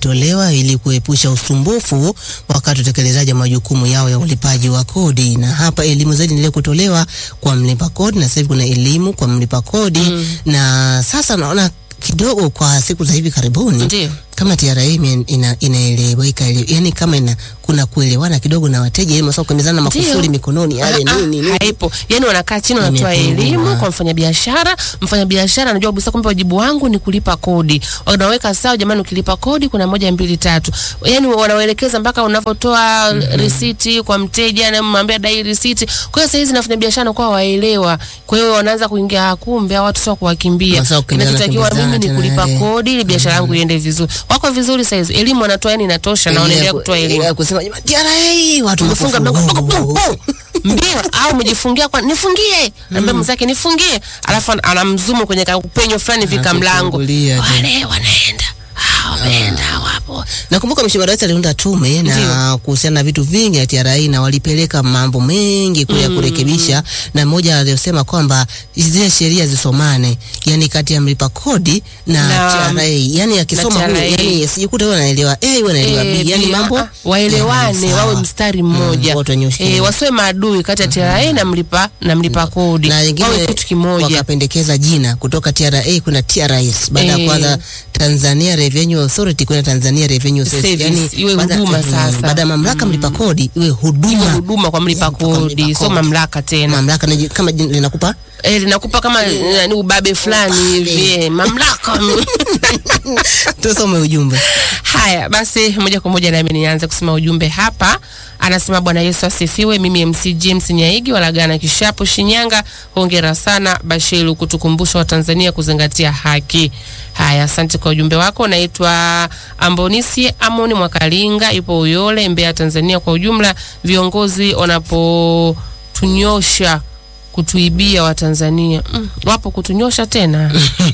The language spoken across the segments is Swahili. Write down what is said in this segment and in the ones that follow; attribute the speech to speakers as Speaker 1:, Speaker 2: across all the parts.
Speaker 1: zilitolewa ili kuepusha usumbufu wakati utekelezaji wa majukumu yao ya ulipaji wa kodi. Na hapa elimu zaidi endelea kutolewa kwa mlipa kodi, na sasa hivi kuna elimu kwa mlipa kodi
Speaker 2: Mm.
Speaker 1: na sasa naona kidogo kwa siku za hivi karibuni
Speaker 2: Ndio.
Speaker 1: kama TRA ime- ina, inaeleweka ile- yani kama ina, kuna kuelewana kidogo na wateja ili masao kuemezana
Speaker 2: Ndio.
Speaker 1: makufuli mikononi yale
Speaker 2: Ah, ah,
Speaker 1: nini nini.
Speaker 2: haipo yani wanakaa chini wanatoa
Speaker 1: Imepungua.
Speaker 2: elimu kwa mfanyabiashara mfanyabiashara anajua kabisa kwamba wajibu wangu ni kulipa kodi wanaweka sawa jamani ukilipa kodi kuna moja mbili tatu yani wanawaelekeza mpaka unavyotoa risiti kwa mteja na mwambia dai risiti kwa hiyo saizi na wafanyabiashara kwa waelewa kwa hiyo wanaanza kuingia "Ah, kumbe hawa watu sio kuwakimbia
Speaker 1: Sasa kukimbizana,
Speaker 2: kinachotakiwa mimi ni
Speaker 1: kimbizana
Speaker 2: kulipa
Speaker 1: tena,
Speaker 2: kodi ili biashara yangu iende vizuri wako vizuri saizi elimu wanatoa yani inatosha na
Speaker 1: Ile
Speaker 2: wanaendelea
Speaker 1: ku-
Speaker 2: kutoa
Speaker 1: ile
Speaker 2: elimu
Speaker 1: ya kusema jamani TRA watu
Speaker 2: umefunga
Speaker 1: wakufunga.
Speaker 2: mlango pum, pum, pum. mbio au umejifungia kwa nifungie ambia mwenzake nifungie alafu an- anamzumu kwenye kaupenyo fulani vika mlango
Speaker 1: Anakufungulia tu.
Speaker 2: wale wanaenda Ah, wameenda wapo
Speaker 1: Nakumbuka Mheshimiwa Rais aliunda tume na
Speaker 2: Ndio.
Speaker 1: kuhusiana na vitu vingi ya TRA na walipeleka mambo mengi kule ya kurekebisha, na mmoja aliyosema kwamba zile sheria zisomane, yani kati ya mlipa kodi na,
Speaker 2: Na-
Speaker 1: TRA, yani akisoma
Speaker 2: na
Speaker 1: huyu,
Speaker 2: TRA.
Speaker 1: yani sijikuta huyu anaelewa A, huyu anaelewa B,
Speaker 2: Eh,
Speaker 1: yani
Speaker 2: pia,
Speaker 1: mambo
Speaker 2: ah, waelewane
Speaker 1: yawe
Speaker 2: wawe
Speaker 1: sawa.
Speaker 2: mstari mmoja
Speaker 1: wote wanyoshane.
Speaker 2: eh, wasiwe maadui kati ya TRA na mlipa na mlipa kodi
Speaker 1: na
Speaker 2: wawe
Speaker 1: wengine
Speaker 2: kitu kimoja
Speaker 1: wakapendekeza jina kutoka TRA kuna TRS baada ya
Speaker 2: Eh.
Speaker 1: kwanza Tanzania Revenue Authority kuna Tanzania Revenue Service,
Speaker 2: Service, iwe
Speaker 1: baada-
Speaker 2: huduma
Speaker 1: mm,
Speaker 2: sasa.
Speaker 1: baada ya mamlaka mlipa kodi iwe
Speaker 2: iwe
Speaker 1: huduma
Speaker 2: huduma kwa mlipa
Speaker 1: Yeah, kwa mlipa
Speaker 2: kodi sio
Speaker 1: kodi.
Speaker 2: mamlaka tena
Speaker 1: mamlaka na- kama jina linakupa
Speaker 2: eh, linakupa kama eh, ni ubabe fulani hivi eh, mamlaka
Speaker 1: tusome ujumbe
Speaker 2: Haya basi, moja kwa moja nami nianze kusema ujumbe hapa. Anasema Bwana Yesu asifiwe. Mimi MC James Nyaigi walagana Kishapu, Shinyanga. Hongera sana Bashiru kutukumbusha Watanzania kuzingatia haki. Haya, asante kwa ujumbe wako. Naitwa Ambonisi Amoni Mwakalinga, ipo Uyole, Mbeya, Tanzania. Kwa ujumla, viongozi wanapotunyosha kutuibia Watanzania mm, wapo kutunyosha tena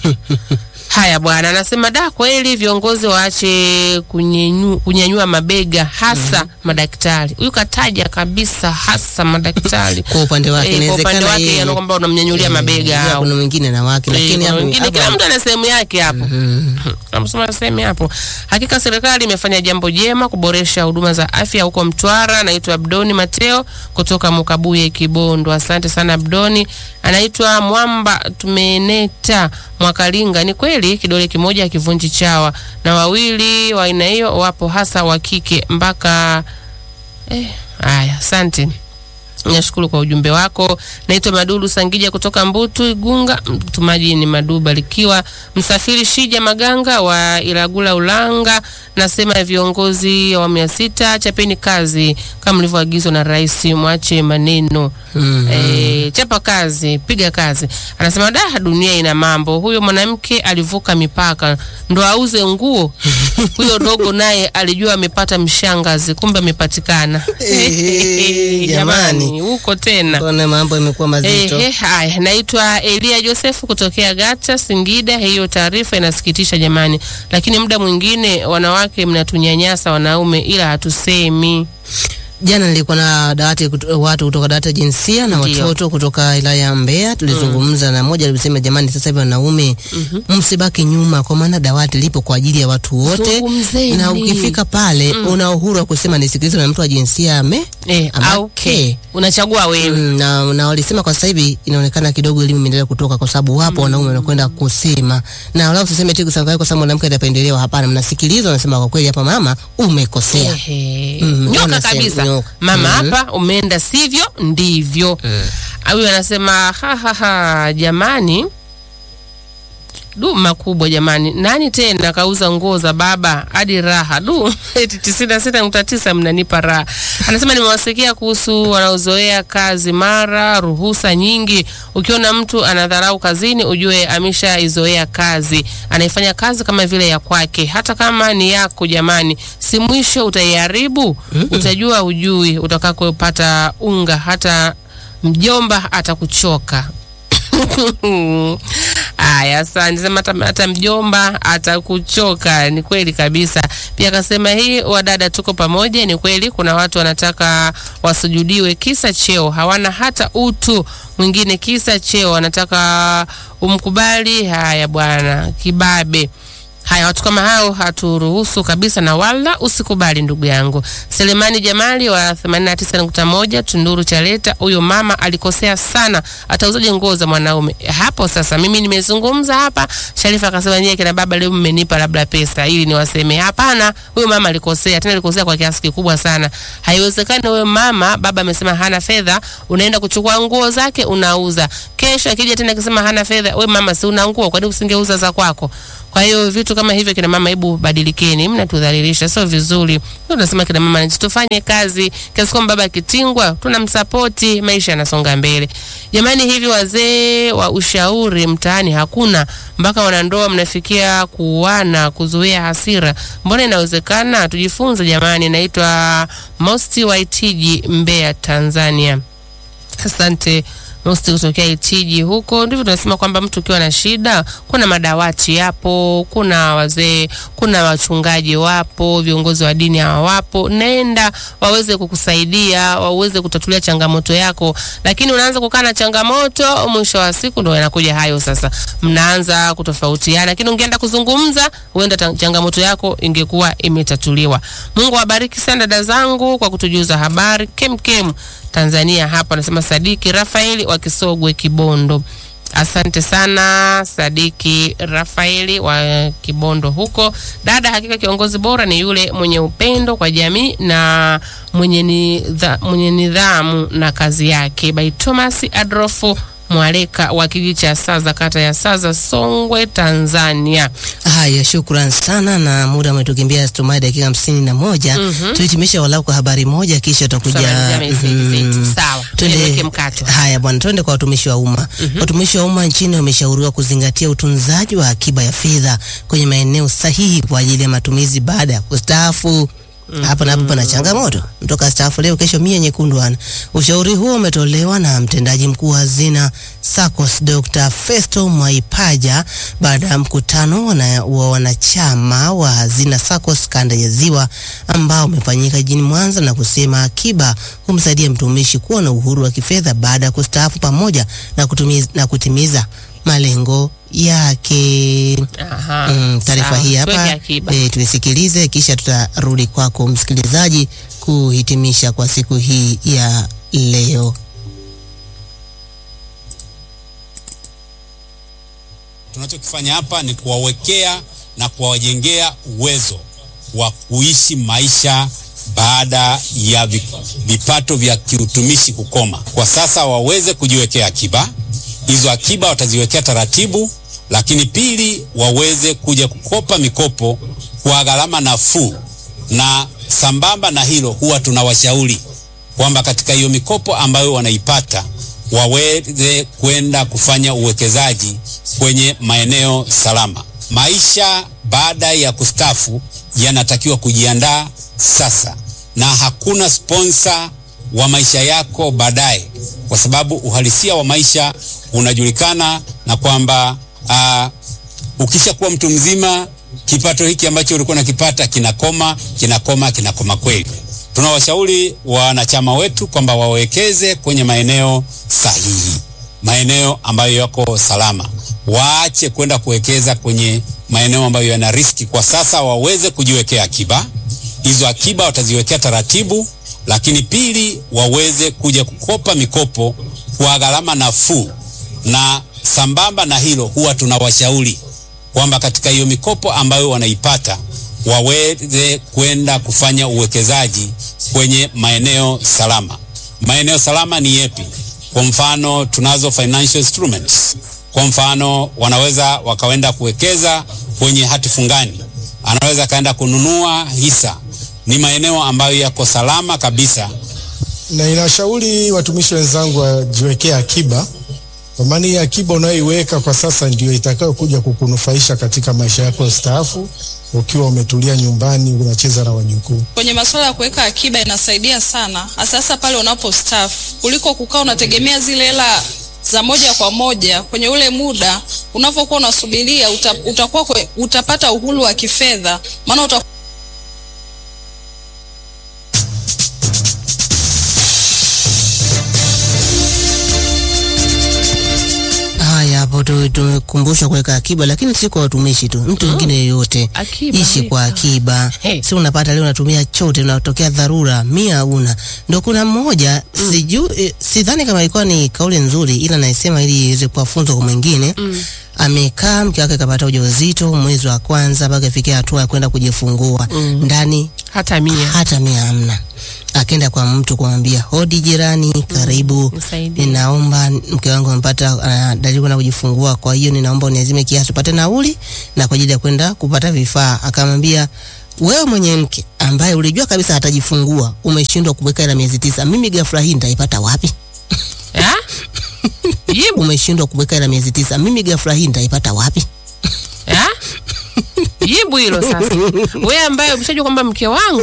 Speaker 2: Haya bwana, anasema da, kweli viongozi waache kunyenyu- kunyanyua mabega hasa madaktari. Huyu kataja kabisa hasa madaktari.
Speaker 1: kwa upande wake
Speaker 2: Eh, kwa upande
Speaker 1: inawezekana
Speaker 2: wake
Speaker 1: yeye-
Speaker 2: yana kwamba unamnyanyulia
Speaker 1: eh,
Speaker 2: mabega
Speaker 1: yeah,
Speaker 2: au
Speaker 1: kuna mwingine na wake
Speaker 2: Eh,
Speaker 1: lakini
Speaker 2: kuna
Speaker 1: hapo-
Speaker 2: wengine,
Speaker 1: hapo-
Speaker 2: kila mtu ana sehemu yake hapo. Amesema sehemu hapo. Hakika serikali imefanya jambo jema kuboresha huduma za afya huko Mtwara. Naitwa Abdoni Mateo kutoka Mukabuye Kibondo. Asante sana Abdoni. Anaitwa Mwamba Tumeneta Mwakalinga. Ni kweli kidole kimoja hakivunji chawa, na wawili wa aina hiyo wapo, hasa wa kike mpaka eh. Haya, asante. Nashukuru kwa ujumbe wako. Naitwa Madulu Sangija kutoka Mbutu Igunga. Mtumaji ni Madu Barikiwa. Msafiri Shija Maganga wa Ilagula Ulanga. Nasema viongozi wa awamu ya sita, chapeni kazi kama mlivyoagizwa na rais, mwache maneno
Speaker 1: Mhm.
Speaker 2: E, chapa kazi, piga kazi. Anasema da, dunia ina mambo. Huyo mwanamke alivuka mipaka ndo auze nguo. Huyo dogo naye alijua amepata mshangazi, kumbe amepatikana.
Speaker 1: Eh, jamani.
Speaker 2: huko tena.
Speaker 1: Mbona mambo yamekuwa mazito
Speaker 2: Ehe, haya, naitwa Elia Josefu kutokea Gata, Singida. Hiyo taarifa inasikitisha jamani, lakini muda mwingine wanawake mnatunyanyasa wanaume, ila hatusemi.
Speaker 1: Jana nilikuwa na dawati kuto- watu kutoka dawati ya jinsia na
Speaker 2: Ndio.
Speaker 1: watoto kutoka wilaya ya Mbeya. Tulizungumza na mmoja alisema, jamani, sasa hivi wanaume msibaki nyuma, kwa maana dawati lipo kwa ajili ya watu wote,
Speaker 2: Zungumzeni.
Speaker 1: na ukifika pale una uhuru wa kusema nisikilizwe na mtu wa jinsia ame
Speaker 2: Eh,
Speaker 1: ama
Speaker 2: au
Speaker 1: ke.
Speaker 2: unachagua wewe.
Speaker 1: Mm, na, na walisema kwa sasa hivi inaonekana kidogo elimu imeendelea kutoka, kwa sababu wapo wanaume wanakwenda kusema, na wala usiseme tu kusema kwa sababu mwanamke anapendelewa. Hapana, mnasikilizwa, wanasema kwa kweli, hapa mama umekosea.
Speaker 2: Ehe.
Speaker 1: Mm,
Speaker 2: nyoka
Speaker 1: wanasema
Speaker 2: kabisa
Speaker 1: nyoka.
Speaker 2: mama
Speaker 1: Mhm.
Speaker 2: hapa umeenda sivyo ndivyo huyu anasema ha, ha, ha, jamani du makubwa jamani nani tena kauza nguo za baba hadi raha du eti tisini na sita nukta tisa mnanipa raha anasema nimewasikia kuhusu wanaozoea kazi mara ruhusa nyingi ukiona mtu anadharau kazini ujue ameshaizoea kazi anaifanya kazi kama vile ya kwake hata kama ni yako jamani si mwisho utaiharibu utajua ujui utakakopata unga hata mjomba atakuchoka Aya, asante. Sema hata, hata mjomba atakuchoka. Ni kweli kabisa. Pia akasema hii, wadada tuko pamoja. Ni kweli kuna watu wanataka wasujudiwe kisa cheo, hawana hata utu. Mwingine kisa cheo anataka umkubali. Haya bwana, kibabe Haya, watu kama hao haturuhusu kabisa, na wala usikubali, ndugu yangu. Selemani Jamali wa 89.1 Tunduru Chaleta, huyo mama alikosea sana, atauzaje nguo za mwanaume hapo? Sasa mimi nimezungumza hapa, Sharifa akasema nyie kina baba leo mmenipa labda pesa ili niwaseme. Hapana, huyo mama alikosea, tena alikosea kwa kiasi kikubwa sana. Haiwezekani huyo mama, baba amesema hana fedha, unaenda kuchukua nguo zake unauza. Kesho akija tena akisema hana fedha, we mama, si una nguo, kwani usingeuza za kwako? Kwa hiyo vitu kama hivyo, kina mama, hebu badilikeni, mnatudhalilisha, sio vizuri. Ndio tunasema kina mama, tufanye kazi kiasi kwamba baba akitingwa tunamsapoti, maisha yanasonga mbele. Jamani, hivi wazee wa ushauri mtaani hakuna, mpaka wanandoa mnafikia kuuana, kuzuia hasira. Mbona inawezekana? Tujifunze jamani. Naitwa Mosti Waitiji, Mbeya, Tanzania. Asante Mosti kutokea Itiji huko. Ndivyo tunasema kwamba mtu ukiwa na shida, kuna madawati yapo, kuna wazee, kuna wachungaji wapo, viongozi wa dini hawa wapo, nenda waweze kukusaidia, waweze kutatulia changamoto yako. Lakini unaanza kukaa na changamoto, mwisho wa siku ndio yanakuja hayo sasa, mnaanza kutofautiana. Lakini ungeenda kuzungumza, huenda ta- changamoto yako ingekuwa imetatuliwa. Mungu awabariki sana dada zangu kwa kutujuza habari kemkem Tanzania hapa, anasema Sadiki Rafaeli wa Kisogwe Kibondo. Asante sana Sadiki Rafaeli wa Kibondo huko. Dada, hakika kiongozi bora ni yule mwenye upendo kwa jamii na mwenye, nidha, mwenye nidhamu na kazi yake. By Thomas Adolfo Mwaleka wa kijiji cha Saza, kata ya Saza, Songwe, Tanzania.
Speaker 1: Haya, shukran sana, na muda umetukimbia, tumai dakika hamsini na moja.
Speaker 2: Mhm.
Speaker 1: Tuhitimishe walau kwa habari moja, kisha tutakuja
Speaker 2: Tutamalizia meseji zetu.
Speaker 1: mm,
Speaker 2: Sawa,
Speaker 1: twende-
Speaker 2: niweke mkato.
Speaker 1: Haya bwana, twende kwa watumishi wa umma. Watumishi wa umma nchini wameshauriwa kuzingatia utunzaji wa akiba ya fedha kwenye maeneo sahihi kwa ajili ya matumizi baada ya kustaafu. Hapa na hapo pana changamoto, mtoka staafu leo, kesho mia nyekundu ana. Ushauri huo umetolewa na mtendaji mkuu wa hazina SACCOS Dr. Festo Mwaipaja baada ya mkutano wana, wa wanachama wa hazina SACCOS kanda ya Ziwa ambao umefanyika jijini Mwanza na kusema akiba humsaidia mtumishi kuwa na uhuru wa kifedha baada ya kustaafu pamoja na, kutumiza, na kutimiza malengo yake.
Speaker 2: Aha,
Speaker 1: Mm, taarifa
Speaker 2: sawa.
Speaker 1: hii
Speaker 2: Tuweke
Speaker 1: hapa
Speaker 2: akiba.
Speaker 1: e, tuisikilize kisha tutarudi kwako msikilizaji kuhitimisha kwa siku hii ya leo.
Speaker 3: Tunachokifanya hapa ni kuwawekea na kuwajengea uwezo wa kuishi maisha baada ya vi- vipato vya kiutumishi kukoma. Kwa sasa waweze kujiwekea akiba, hizo akiba wataziwekea taratibu, lakini pili, waweze kuja kukopa mikopo kwa gharama nafuu, na sambamba na hilo, huwa tunawashauri kwamba katika hiyo mikopo ambayo wanaipata waweze kwenda kufanya uwekezaji kwenye maeneo salama. Maisha baada ya kustafu yanatakiwa kujiandaa sasa, na hakuna sponsa wa maisha yako baadaye, kwa sababu uhalisia wa maisha unajulikana na kwamba ah, ukishakuwa mtu mzima kipato hiki ambacho ulikuwa nakipata kinakoma kinakoma kinakoma kweli. Tunawashauri wanachama wetu kwamba wawekeze kwenye maeneo sahihi, maeneo ambayo yako salama, waache kwenda kuwekeza kwenye maeneo ambayo yana riski. Kwa sasa waweze kujiwekea akiba, hizo akiba wataziwekea taratibu, lakini pili, waweze kuja kukopa mikopo kwa gharama nafuu, na sambamba na hilo, huwa tunawashauri kwamba katika hiyo mikopo ambayo wanaipata waweze kwenda kufanya uwekezaji kwenye maeneo salama. Maeneo salama ni yepi? Kwa mfano, tunazo financial instruments. Kwa mfano, wanaweza wakaenda kuwekeza kwenye hati fungani, anaweza akaenda kununua hisa. Ni maeneo ambayo yako salama kabisa
Speaker 4: na inashauri watumishi wenzangu wajiwekee akiba, kwa maana hii akiba unayoiweka kwa sasa ndio itakayo kuja kukunufaisha katika maisha yako ya staafu, ukiwa umetulia nyumbani unacheza na wajukuu.
Speaker 5: Kwenye masuala ya kuweka akiba inasaidia sana, hasa pale unapo staff, kuliko kukaa unategemea zile hela za moja kwa moja kwenye ule muda unavyokuwa unasubiria uta, utakuwa kwe, utapata uhuru wa kifedha maana uta
Speaker 1: Haya, hapo Kwa hiyo tumekumbushwa kuweka akiba, lakini si kwa watumishi tu, mtu mwingine yeyote
Speaker 2: Akiba,
Speaker 1: ishi kwa
Speaker 2: weka.
Speaker 1: akiba.
Speaker 2: Hey.
Speaker 1: Si unapata leo unatumia chote, unatokea dharura mia una ndo. Kuna mmoja sijui, eh, sidhani kama ilikuwa ni kauli nzuri, ila naisema ili iweze kuwa funzo kwa mwingine amekaa mke wake kapata ujauzito mwezi wa kwanza mpaka ifikia hatua ya kwenda kujifungua ndani
Speaker 2: hata mia
Speaker 1: hata mia hamna. Akaenda kwa mtu kumwambia, hodi jirani, karibu,
Speaker 2: nisaidie.
Speaker 1: ninaomba mke wangu amepata uh, dalili kwenda kujifungua, kwa hiyo ninaomba uniazime kiasi upate nauli na kwa ajili ya kwenda kupata vifaa. Akamwambia, wewe mwenye mke ambaye ulijua kabisa atajifungua umeshindwa kuweka ila miezi tisa, mimi ghafla hii nitaipata wapi?
Speaker 2: Ah? jibu
Speaker 1: Umeshindwa kuweka ila miezi tisa, mimi ghafla hii nitaipata wapi?
Speaker 2: Ah? jibu hilo sasa wewe ambaye umeshajua kwamba mke wangu